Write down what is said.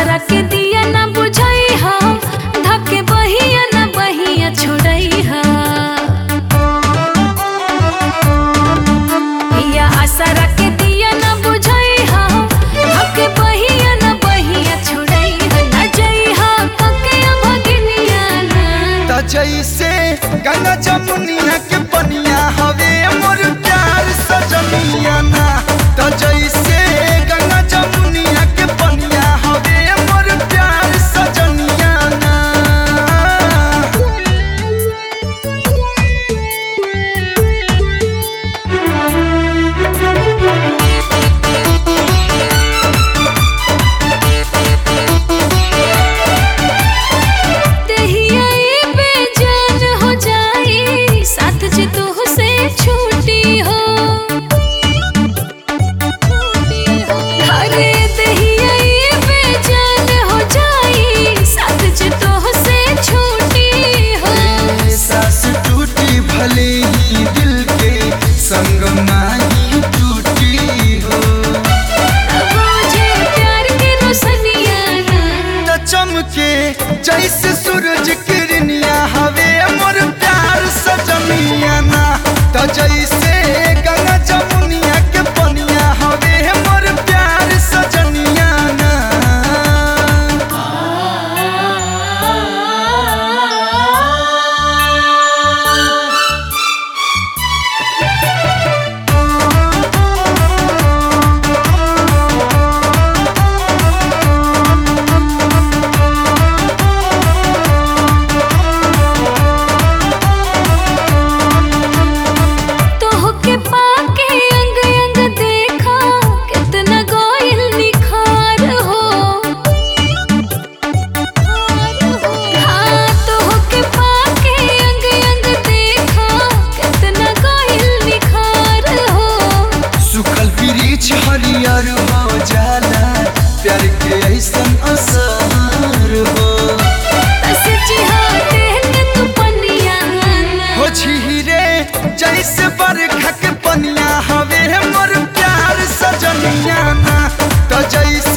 आसरा के दिया ना बुझाई हा धके बहिया ना बहिया छोड़ई हा पिया आसरा के दिया ना बुझाई हा धके बहिया ना बहिया छोड़ई हा ना जई हा कके भगिनिया ना त जैसे गंगा जमुनिया के पनिया हवे मोर प्यार सजनिया ना त जैसे गंगा जमुनिया के पनिया हवे मोर प्यार सजनिया ना देहिया ये बेजान हो जाई साथ जे तू से छूटी हो अरे देहिया ये बेजान हो जाई साथ जे तू से छूटी हो सास टूटी भले ही दिल के संग माही टूटी हो अब मुझे प्यार के रोशनिया ना त चमके जैसे सूरज किरनिया हवे मोर प्यार सजनिया ना त जैसे गंगा जमुनिया के पनिया हवे मोर प्यार सजनिया ना तोहके पाके अंग अंग देखा कितना गोइल निखार हो हाँ तोहके पाके अंग अंग देखा कितना गोइल निखार हो सुखल वृक्ष हरियर हो जाला प्यार के ऐसन असर हो सच्ची हाथे के तू पनिया ना हो झीरे जैसे बरखा के पनिया हवे मोर प्यार सजनिया ना तो जैसे